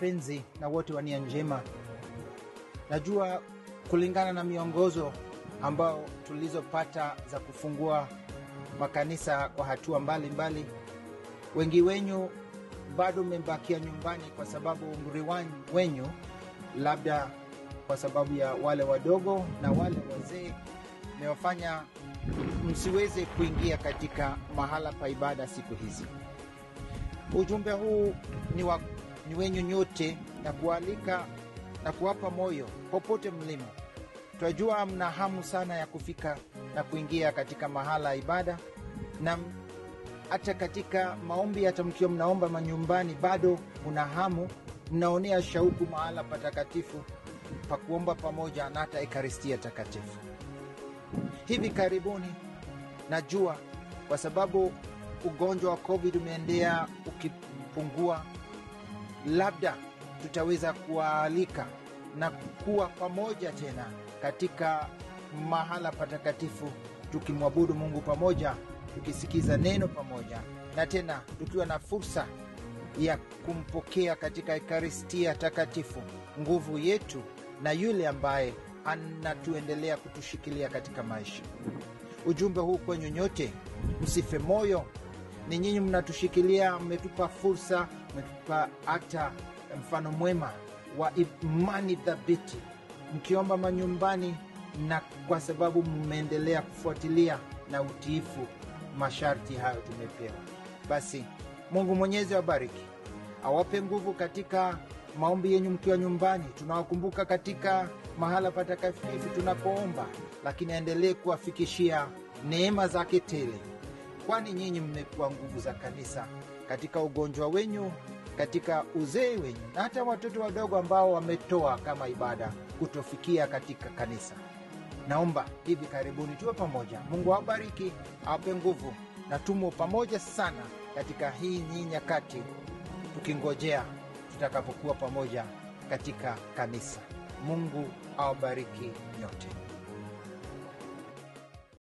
wapenzi na wote wa nia njema, najua kulingana na miongozo ambao tulizopata za kufungua makanisa kwa hatua mbalimbali mbali, wengi wenyu bado mmebakia nyumbani kwa sababu umri wenyu labda kwa sababu ya wale wadogo na wale wazee imewafanya msiweze kuingia katika mahala pa ibada siku hizi. Ujumbe huu ni, wa, ni wenyu nyote na kualika na kuwapa moyo popote mlimo. Twajua mna hamu sana ya kufika na kuingia katika mahala ya ibada, na hata katika maombi, hata mkiwa mnaomba manyumbani, bado una hamu, mnaonea shauku mahala patakatifu pa kuomba pamoja na hata Ekaristia Takatifu. Hivi karibuni, najua kwa sababu ugonjwa wa COVID umeendelea ukipungua, labda tutaweza kuwaalika na kuwa pamoja tena katika mahala patakatifu, tukimwabudu Mungu pamoja, tukisikiza neno pamoja, na tena tukiwa na fursa ya kumpokea katika Ekaristia Takatifu nguvu yetu na yule ambaye anatuendelea kutushikilia katika maisha. Ujumbe huu kwenyu nyote, msife moyo. Ni nyinyi mnatushikilia, mmetupa fursa, mmetupa hata mfano mwema wa imani thabiti, mkiomba manyumbani, na kwa sababu mmeendelea kufuatilia na utiifu masharti hayo tumepewa. Basi Mungu Mwenyezi awabariki, awape nguvu katika maombi yenyu mkiwa nyumbani. Tunawakumbuka katika mahala patakatifu tunapoomba, lakini aendelee kuwafikishia neema zake tele, kwani nyinyi mmekuwa nguvu za kanisa katika ugonjwa wenyu, katika uzee wenyu, na hata watoto wadogo ambao wametoa kama ibada kutofikia katika kanisa. Naomba hivi karibuni tuwe pamoja. Mungu awabariki, awape nguvu, na tumo pamoja sana katika hii nyii nyakati, tukingojea tutakapokuwa pamoja katika kanisa. Mungu awabariki nyote.